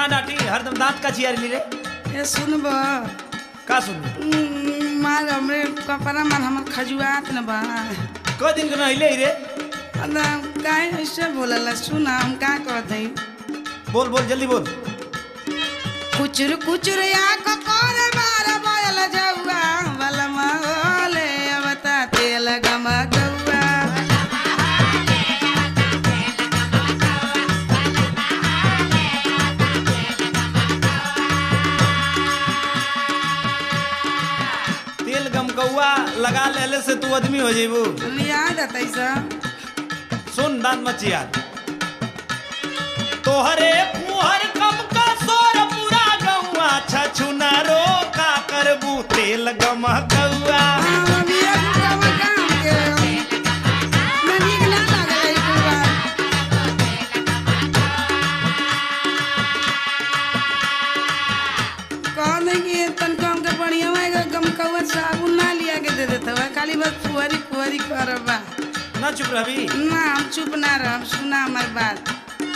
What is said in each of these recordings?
ना डांटी हरदम दांत का चियारी ली रे ए सुनब का सुन मार हमरे कपड़ा मार हमर खजुआत न बा क दिन के नहिले रे अदा काहे ऐसे बोलला सुन हम का कहत हई बोल बोल जल्दी बोल कुचुर कुचुर या कोर मार बोल जौआ बलमा ओले अवता तेल गम गौआ तेल गम कौआ लगा लेले से तू आदमी हो जेबू याद आतै सब सुन दांत मत चियार तोहरे मुहर कम का सोर पूरा गौआ छछुना रो का करबू तेल गम कौआ खाली बस फुहरी फुहरी करबा ना चुप रहबी ना हम चुप ना रह सुना हमार बात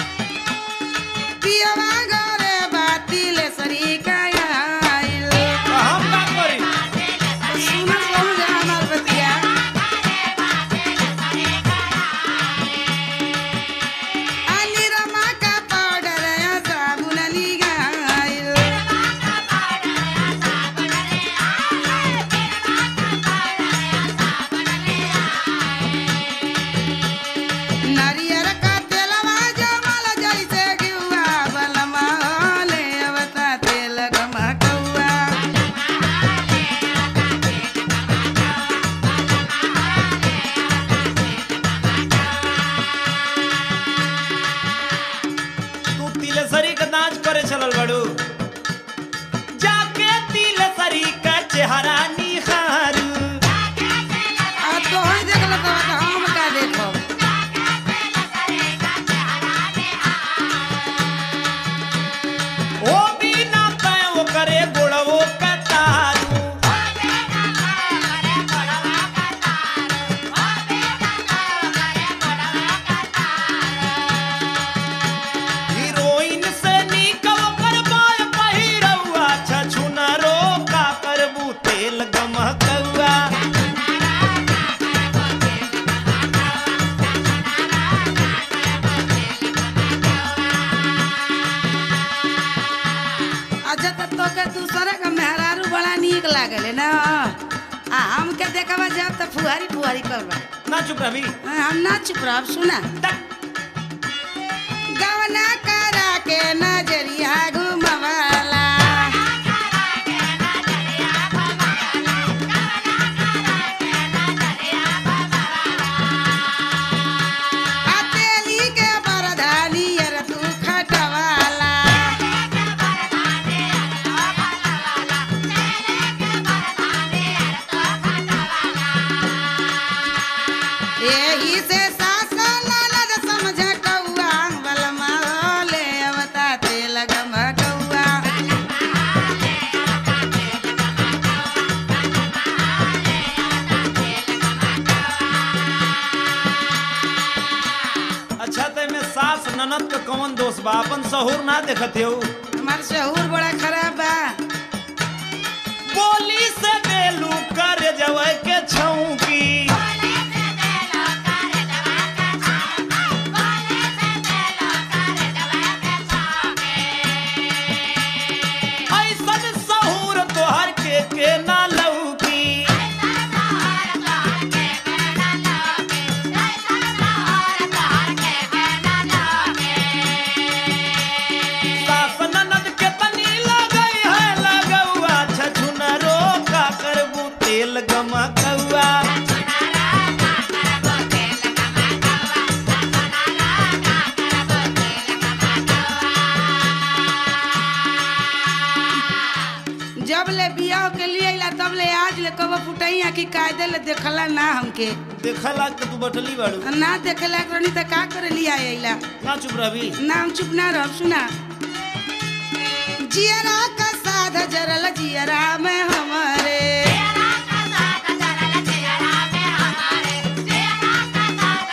पियवा घरे बाती ले सरी कायल हम का करी सुना समझ हमार बतिया अली रमा का पाउडर या साबुन ली गायल नारियर का तेलवा जमल जैसे गिवा बलमा होले अवता तेल गमकौआ तू तिलसरी का नाच करे चलल बड़ू जाके तिलसरी का चेहरा निहारू आ तो ही देखल तो हम का देखब ओ बिना तय वो करे गोड़वो कतारू हीरोइन से निकल कर बाय पहिरौआ छछुना रो का करबू तेल गमकौआ अच्छा तो तोके दूसरे का मेहरारू बड़ा नीक लागले ना आ हमके देखबा जब तो फुहारी फुहारी करबा ना चुप रही हम ना चुप रहब सुना गवना करा के नजरिया घुमवाला हथेली के बरधानी अर तू खटवाला एही से सास ननद समझ कौआ बलमा होले अवता तेल गमकौआ अच्छा ते में सास ननद का कौन दोष बा अपन सहूर ना देखते हो हमार शहूर बड़ा खराब बा बोली से देलू कर जवे के छौकी ऐसन सहूर तोहर के के ना लौकी सास ननद के तनी लगई है लगौआ छछुना रो का करबू तेल गमकौआ जब ले बियाह के लिए अइला तब ले आज ले कब फुटैया की कायदे ले देखला ना हमके देखला के तू बटली बाड़ू ना देखला करनी त का करे लिया अइला ना चुप रही नाम चुप ना रह सुना जियरा का साध जरल जियरा में हमारे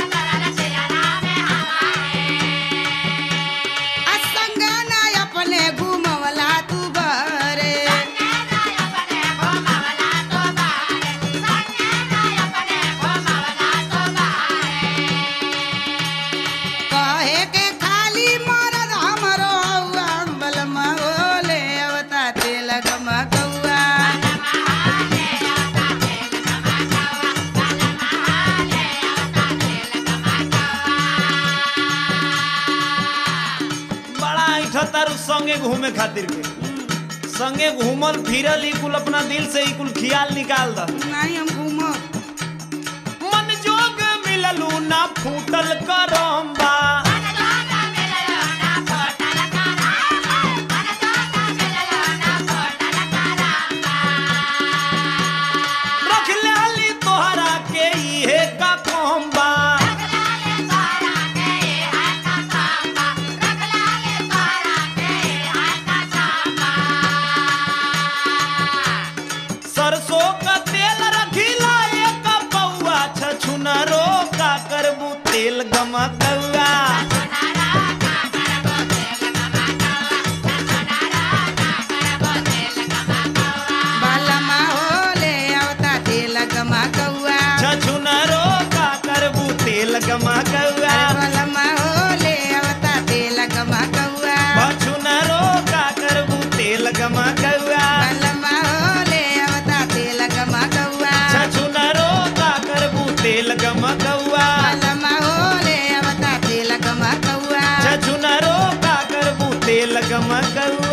असंग ना अपने संगे घूमे खातिर के संगे घूमल फिरल ई कुल अपना दिल से ई कुल खियाल निकाल द नहीं हम घूमो मन जोग मिललू ना फूटल करम्बा रख लेली तोहरा के इहे का कोम्बा सरसों का तेल रखिला एक पौआ छछुनरो का करबू तेल गमा कौआ बालमा होले आवता तेल गमा कौआ छछुनरो का करबू तेल गमा कौआ बालमा होले आवता तेल गमा कौआ छछुनरो का करबू तेल गमा कौआ बालमा होले आवता तेल गमा कौआ छछुनरो का करबू तेल गमा कौआ बालमा होले आवता तेल गमा कौआ छछुनरो का करबू तेल गमा कौआ